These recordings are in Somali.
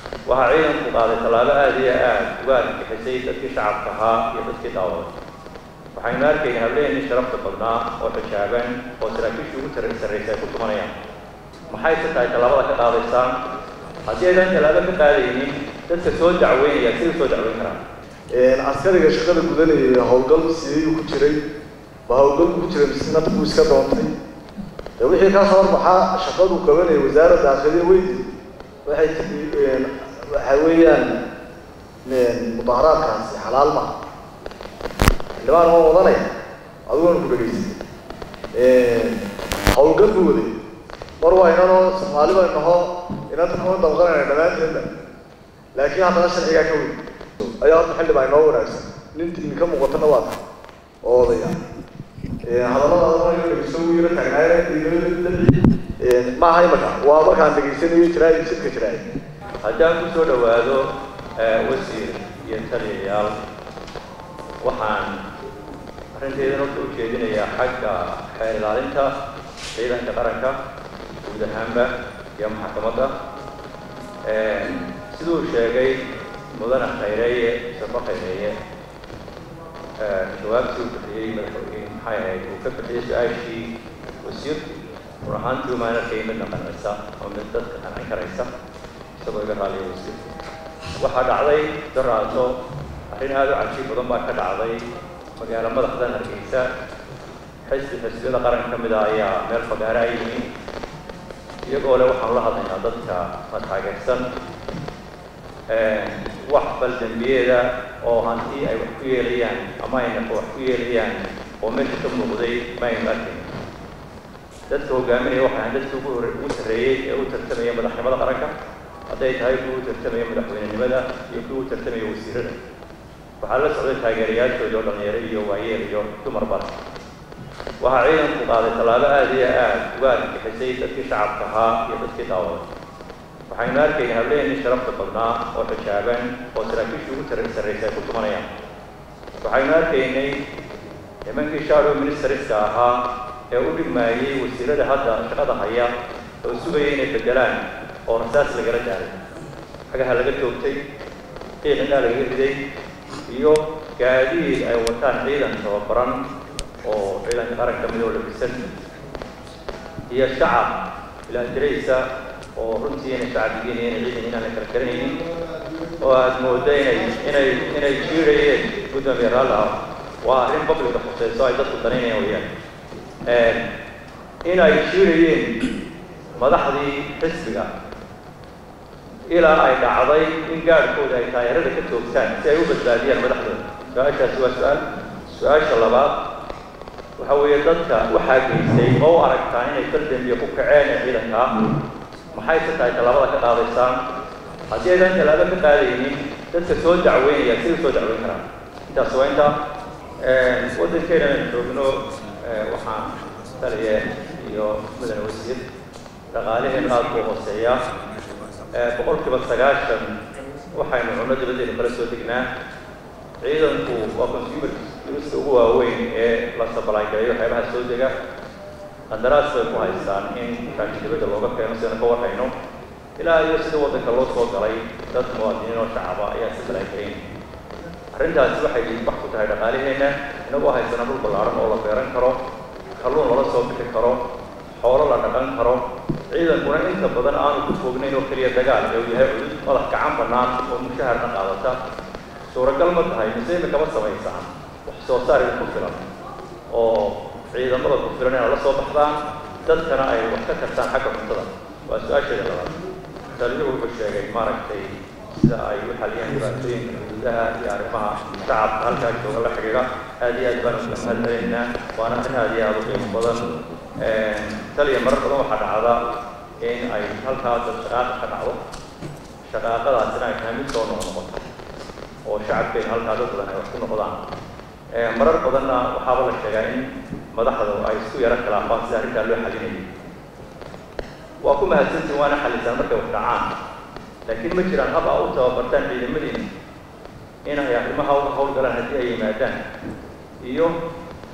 waxaa ciidanku qaaday tallaabo aada iyo aada uga argixisay dadkii shacabka ahaa iyo dadkii daawada waxaynu arkayna hableennii sharafta badnaa oo xijaaban oo saraakiishii ugu tar sarraysay ay ku tumanayaan maxay se tahay tallaabada ka qaadaysaan haddii aydan tallaabo ka qaadaynin dadka soo dacweynaya siday soo dacweyn karaan askariga shaqada gudanayay howlgal siiyuu ku jiray ba howlgalku ku jiray mise nafku iska doontay de wixii ka soo baxaa shaqadu qabanayay wasaaradda daakiliya weydi waxay tii waxa weeyaan mudaharaadkaasi xalaal ma xildhibaan oo wadanaya adiguna ku dhegaysay howlgal buu waday mar waa inanoo soomaali baynu naho inanta kuma dabqanayna dhammaanteedna laakiin haddana sharcigaa ka weyn ayaa horta xildhibaan inoo wanaagsan nintii ka muuqatana waa ta oo odaya hadallada dhegeyso wuu yaro taagnaayeen maaha imaka waa markaan dhegeysanayo jiraay sidka jiraay haddaan ku soo dhowaado wasiir iyo taliyayaal waxaan arrinteedan horta u jeedinayaa xagga xeer ilaalinta ciidanka qaranka guud ahaanba iyo maxkamadda siduu sheegay mudane khayreeye safo khayreeye jawaabtii uu bixiyey madaxweyne maxay ahayd uu ka bixiyey su-aashii wasiirku run ahaantii umaan arkay midna qancisa oo mid dadka qancin karaysa isagoo iga raaliya wasiirku waxaa dhacday daraaso arrin aada u cajiib badan baa ka dhacday magaalo madaxdan hargeysa xisbi xisbiyada qaran ka mid a ayaa meel fagaare ay yimi iyagoo le waxaanu la hadlaynaa dadka ma taageersan wax baldambiyeeda oo hantii ay wax ku yeelayaan ama ay nafo wax ku yeelayaan oo meesha ka muuqday ma aynu arkayn dadka hogaaminaya waxay ahayn dadkii ugu hore ugu sarreeyey ee u tartamaya madaxnimada qaranka hadday tahay kuwa u tartamaya madaxweynenimada iyo kuwa u tartamaya wasiirada waxaa la socday taageerayaashooda oo dhalinyaro iyo waayeel iyo dumar bale waxaa ciidanku qaaday tallaabo aada iyo aada uga argixisay dadkii shacabka ahaa iyo dadkii daawada waxaynu arkayna hableennii sharafta badnaa oo xijaaban oo saraakiishii ugu tar sarraysay ay ku tumanayaan waxaynu arkaynay nimankii shadow ministeriska ahaa ee u dhigmaayey wasiirada hadda shaqada haya oo sugaya inay bedelaan oo rasaas lagala jaaray xagaha laga toogtay qiiqinaa lagaga riday iyo gaadiid ay wataan ciidan tababaran oo ciidanka qaranka mid oo labisan iyo shacab ilaatiraysa oo runtii inay shacbigiin inay ciidan inaan la kala garanaynin oo aada moodo inay inay inay jiirayeen gudoomiye raalla ah waa arrin babliga khuseyso ay dadku danaynayaan weyaan inay jiirayeen madaxdii xisbiga ilaa ay dhacday in gaadhkooda ay taayarada ka toogtaan si ay u badbaadiyaan madaxdooda su-aashaasi waa su-aal su-aasha labaad waxa weeye dadka waxaa geystay oo u aragtaan inay faldambiya ku kaceen ee ciidankaa maxay se tahay tallaabada ka qaadaysaan haddii aydan tallaabo ka qaadaynin dadka soo dacweynaya siday soo dacweyn karaan intaas waa inta waddankeena aynu joogno waxaan taliye iyo mudane wasiir dhaqaalaheenu aada buu hooseeya boqolkiiba sagaashan waxaynu cunno dabadeenu kala soo degnaa ciidanku waa consumer durusta ugu waaweyn ee la sabalaangareeyo waxyaabaha soo dega qandaraas bay ku haystaan in raashin dibadda looga keeno sidaynu ka warhayno ilaa iyo sida waddanka loo soo galay dad muwaadiniin oo shacaba ayaa sabalaangareyn arrintaasi waxay dhiigbax ku tahay dhaqaalaheenna inagoo haysana dhul ballaaran oo la beeran karo kalluun lala soo bixi karo xoolo la dhaqan karo ciidankuna inta badan aanu ku foognayn oo keliya dagaal ee uu yahay cudud madax gacan bannaan oo mushaharna qaadata suuragal ma tahay mise imikama samaysaan wax soo saar ku filan oo ciidamada ku filan inay la soo baxdaan dadkana ay wax ka kartaan xagga cuntada waa su-aasheeda labaad taliyuhu wuxuu sheegay maaragtay sida ay u xaliyaan dhibaatooyinka xuduudaha iyo arrimaha shacabka halkaa jooga la xidhiidha aad iyo aad baan uga mahadcelinaynaa waana arrin aad iyo aada u qiimo badan taliya marar badan waxaa dhacda in ay halkaa dad shaqaaqa ka dhacdo shaqaaqadaasina ay tahay mid soo noqnoqoto oo shacabkeena halkaa dad badan ay wax ku noqdaan marar badanna waxaaba la sheegaa in madaxda ay isku yaro khilaafaan sida arrintaa loo xalinayay waa ku mahadsantiin waana xalisaan markay wax dhacaan laakiin ma jiraan hab a u tababartaan ciidamadiina inay arrimaha uga hawlgalaan haddii ay yimaadaan iyo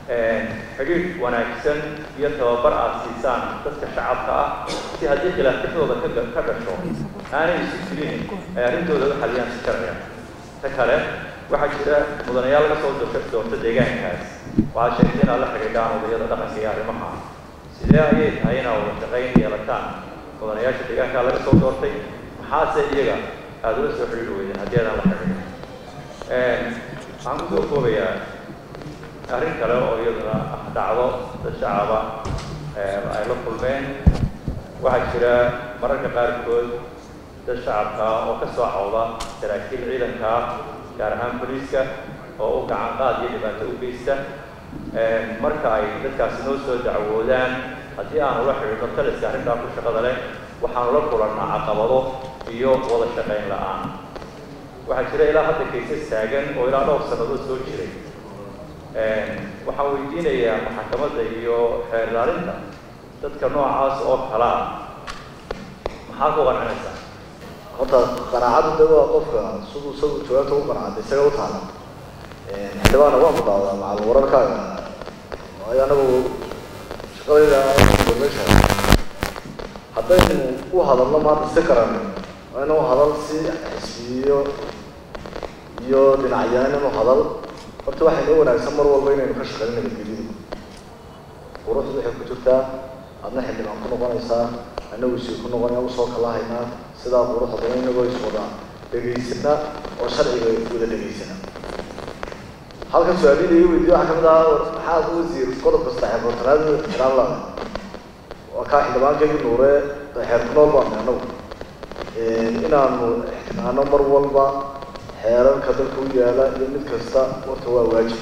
xidhiidh wanaagsan iyo tababar aad siisaan dadka shacabka ah si haddii khilaafyadooda ka ka dhasho aanay isu jirin ay arrintooda u xaliyaan si sharciya ta kale waxaa jira mudanayaal laga soo doorta doorta deegaankaas waxaad sheegtay inaad la xidhiidhaan odayada dhaqanka iyo arrimaha sidee ayay tahay inaad wada shaqayn yeelataan mudanayaasha deegaankaa laga soo doortay maxaase iyaga aada ula soo xidhiidhi weydeen haddii aadaan la xidhiidhin waxaan kusoo koobayaa arrin kale oo iyaduna ah dhacdo dad shacaba ay la kulmeen waxaa jira mararka qaarkood dad shacabka oo ka soo cawda saraakiil ciidanka gaar ahaan boliiska oo u gacan qaad iyo dhibaato u geysta marka ay dadkaasi noo soo dacwoodaan haddii aanu la xidhiidho taliska arrintaa ku shaqada leh waxaanu la kulannaa caqabado iyo wada shaqayn la-aan waxaa jira ilaa hadda kaysas taagan oo ilaa dhowr sannadood soo jiray waxaan weydiinayaa maxakamadda iyo xeer ilaalinta dadka noocaas oo kalaa maxaa ku qancinaysaa horta qanaacadu de waa qofka siduu isagu jawaabta u qanaacada isaga u taala xildhibaana waan ku daawdaa macal wararkaaga waayo anagu shaqadayda meesha haddaynu u hadalno maanta si karan waa inu hadal si xisbiyo iyo dhinacyaan hadal horta waxay noo wanaagsan mar walba inaynu ka shaqeyno nabadgelyada quruxdu waxay ku jirtaa adna xildhibaan ku noqonaysaa annagu isii ku noqonaya usoo kala haynaa sidaa quruxda badan inagoo iswada dhegaysana oo sharciga wada dhegaysana halkan su-aalida iyo weydiyo waxaa kamid ahaa maxaad wasiir qodobka saddex boortanaad xiraan la waa kaa xildhibaankeygii nuure xeer ku nool baana anagu inaanu ixtiraano mar walba xeerarka dalka u yaala iyo mid kasta horta waa waajib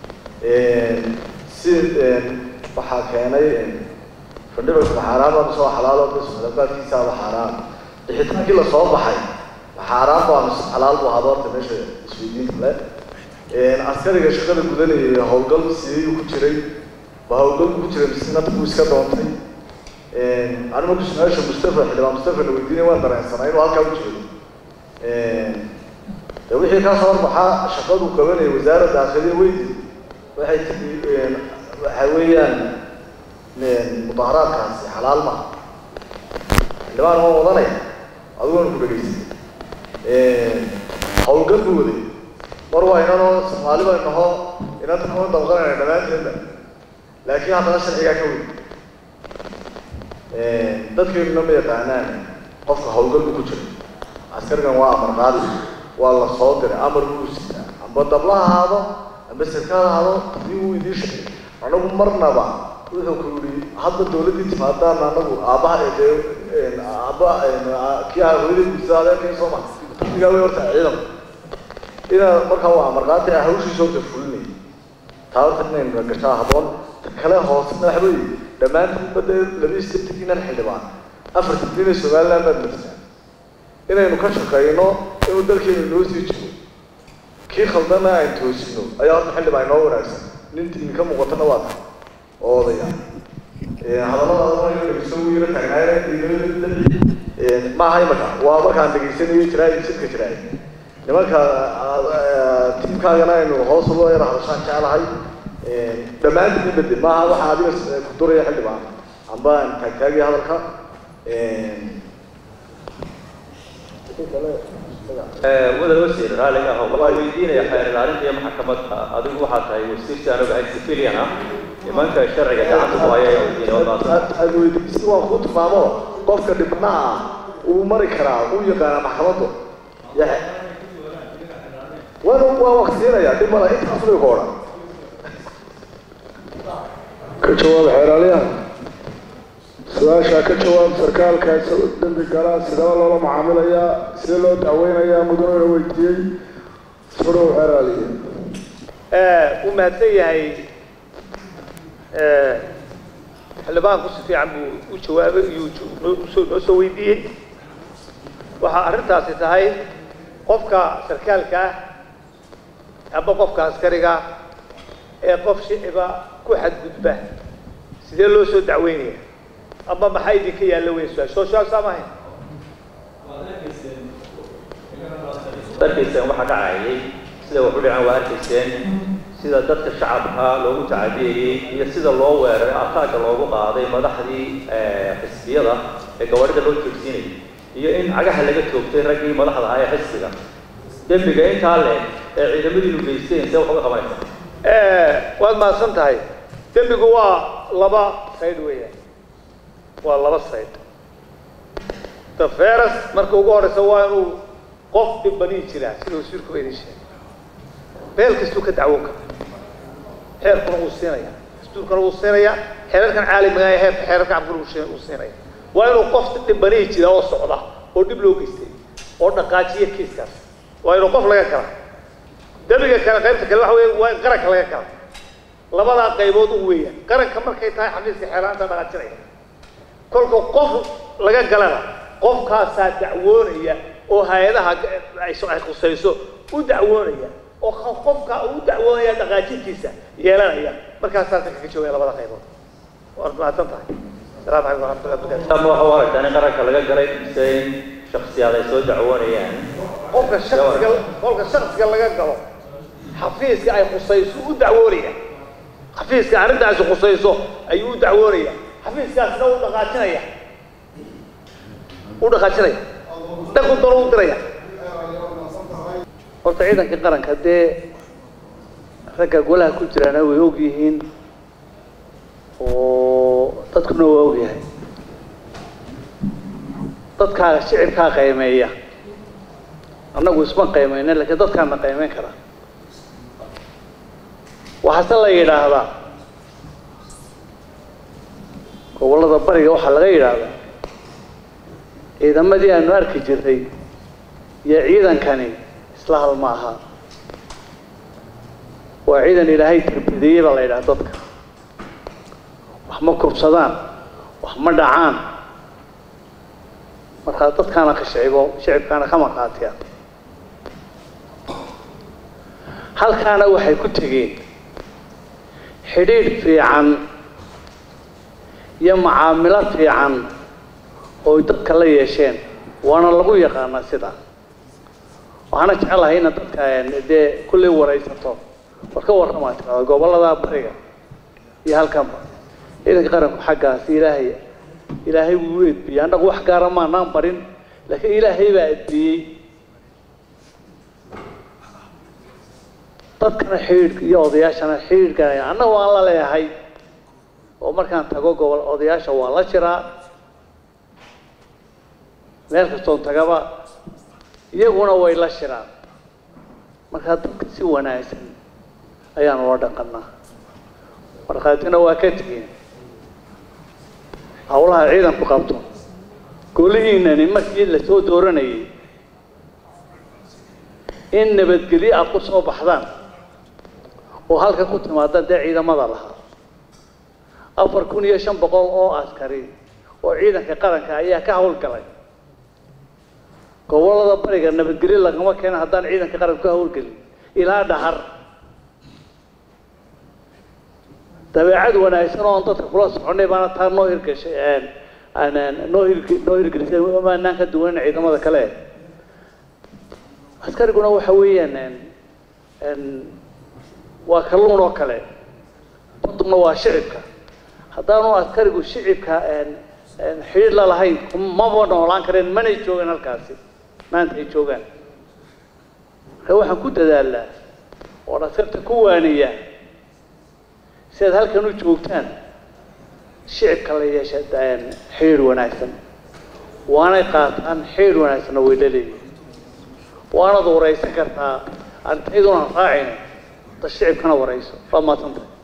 si waxaa keenay fandhibalka xaaraan baa soo xalaalo bis madabkaadkiisaaba xaaraan bixitaankii lasoo baxay xaaraan baa mise xalaal bu ahaado horta meesha isweydiinta le askariga shaqada gudanayay howlgal sideeyuu ku jiray ba howlgalku ku jiray mise nabku iska doontay ani marku su-aasha mustafa xildhibaan mustafa la weydiinay waan dareensanaa inuu halkaa u jeedo de wixii kaa soo horbaxaa shaqadu qabanaya wasaaradda daakiliya weydi waxay tii waxa weeyaan mudaharaadkaasi xalaal maha xildhibaan waan wadanaya adiguna ku dhegaysay howlgal buu waday mar waa inanoo soomaali bay naho inanta kuma dabqanayna dhammaanteedba laakiin haddana sharcigaa ka wey dadkeennuna ma yaqaanaan qofka howlgal buu ku jira askarigan waa amar qaadi waa la soo diray amar buu sitaa amba dabla ha ahaado amba sirkaad ahaado hadii uu idiin sheegay anagu marnaba wuxuu ku yihi hadda dawladdii timaadaan anagu aabbaha dee aabba kii aha hooyadii guursa adeerkii sooma igaa wey horta ciidan inaa markaa waa amar qaadi ah hawshiisa horta fulinay taa horta inaynu gashaa haboon kale hoosena waxa weeye dhammaantiin badda labaiyo sideetankiinan xildhibaan afartan dina somaliland baad marsaan inaynu ka shaqeyno inuu dalkeenu noo sii jiro kii khaldana aan toosino ayaa horta xildhibaan inoo wanaagsan nin idinka muuqatana waa tahay oo odaya hadalladaasoo yaro taagnaayeen maaha imaka waa markaan dhegaysanayo jiraay sidka jiraay nimanka tiimkaagana aynu hoos uga yaro hadashaan jeclahay dhammaantiin bede maaha waxaa adiga ku duraya xildhibaan amba taagtaagaya hadalka wada wasiir raalliga ah waxaa weydiinaya xeer ilaalinta iyo maxkamadda adigu waxaa tahay wasiirsi anaga ahay civilian ah nimanka sharciga gacanta ku haya ayaa weydiinaya wadaas aad weydiisi waan ku tilmaamo qofka dhibnaha ah uu mari karaa uu yaqaana maxkamaddu wan waa waqtiinaya dhib mala intaas bay ku odhan ka jawaab xeeraalyaha su-aashaa ka jawaab sarkaalka dembi galaa sidaba loola macaamilayaa sidee loo dacweynayaa mudane la weydiiyey furow xeeraaliya uu mahadsan yahay xildhibaanku si fiican buu u jawaabay iyuu noo noo soo weydiiyey waxaa arrintaasi tahay qofka sarkaalka ah amba qofka askariga ee qof shiciba ku xadgudba sidee loo soo dacweynaya ama maxaa idinka yaalla weyn su-aal soo su-aal saa maahayn arkayseen waxaa dhacayay sida wax u dhaceen waa arkayseen sida dadka shacabka loogu tacadiyeyey iyo sida loo weeraray ataagga loogu qaaday madaxdii xisbiyada ee gawaarida loo joogsiinayay iyo in cagaha laga toogtay raggii madaxda ahaa ee xisbiga dembiga intaa le ee ciidamadiinu geysteen see wax uga qabanaysa waad mahadsan tahay dembigu waa laba sayd weeyaan waa laba sayd daferas marka ugu horeysa waa inuu qof dhibanii jiraa sida wasiirku idin sheegay beel kastuu ka dacwoon kara xeerkuna wuu siinaya dastuurkuna wuu siinaya xeerarkan caalamiga ee heerka xeerarka cabkuna wuu siinaya waa inuu qof dhibanii jira oo socda oo dhib loo geystay oo dhaqaajiya kiiskaas waa inuu qof laga kala dembiga kale qaybta kale waxa weeye waa in qaranka laga kala labadaa qaybood u weeyaan qaranka markay tahay xafiiska xeeraanta dhaqaajinaya kolka qof laga galana qofkaasaa dacwoonaya oo hay-adaha ay khusayso u dacwoonaya oo qofka u dacwoonaya dhaqaajintiisa yeelanaya markaasaasa kaga joogaya labada qaybood waad mahadsan tahay asalaamu calaykum waraxmatullahi wabarakatu ama waxa u aragtaa in qaranka laga galay mise in shaksiyaad ay soo dacwoonayaan qofka shaksiga qofka shaksiga laga galo xafiiska ay khusayso u dacwoonaya xafiiska arrintaasi khusayso ayuu u dacwoonaya xafiiskaasna u dhaqaajinaya u dhaqaajinaya dhanku dalo u diraya horta ciidanka qaranka dee ragga golaha ku jiraana way og yihiin oo dadkuna waa og yahay dadkaa shicibkaa qaymeeya annagu isma qaymayna lakiin dadkaana qaymeyn kara waxaase la yidhaahdaa gobollada bariga waxaa laga yidhaahdaa ciidamadii aanu arki jirnay iyo ciidankani isla hal ma aha waa ciidan ilaahay tarbideeyey baa la yidhaha dadka wax ma kubsadaan wax ma dhacaan markaa dadkaana ka shicibo shicibkaana ka maqaatiya halkaana waxay ku tegeen xidhiidh fiican iyo macaamilo fiican oo dadka la yeesheen waana lagu yaqaanaa sidaa waxaana jecelahay ina dadka dee kullay waraysato war ka warramaa tirada gobollada bariga iyo halkanba ciidanka qaranku xaggaasi ilaahay ilaahay wuu edbiyey annagu wax gaara maanaan barin laakiin ilaahay baa edbiyey dadkana xidhiidhka iyo odayaashana xidhiidhka annaga waan la leeyahay oo markaan tago gobol odayaasha waan la jiraa meel kastoon tagaba iyaguna way la shiraan markaa dadka si wanaagsan ayaan ula dhaqanaa markhaatina waa ka tegeen hawlaha ciidanku qabto golihiinani markii lasoo dooranayay in nabadgelyo aad ku soo baxdaan oo halka ku timaada dee ciidamada lahaa afar kun iyo shan boqol oo askari oo ciidanka qaranka ayaa ka hawlgalay gobollada bariga nabadgelyo lagama keena haddaan ciidanka qaranka ka hawlgelin ilaa dhahar dabeecad wanaagsan oo aan dadka kula soconay baana taa noo hirgashay noo hir noo hirgelisay maanaan ka duwanin ciidamada kale askariguna waxa weeyaan waa kalluun oo kale baduna waa shicibka haddaanu askarigu shicibka xidhiir la lahayn maba noolaan kareen manay joogaan halkaasi maanta ay joogaan marka waxaan ku dadaalnaa oon askarta ku waaniya si aad halkan u joogtaan shicibka la yeesha xidhiir wanaagsan waanay qaataan xidhiir wanaagsanna way la leeyihin waanad waraysan kartaa arintaydunan raacayna da shicibkana warayso waa maadsantahay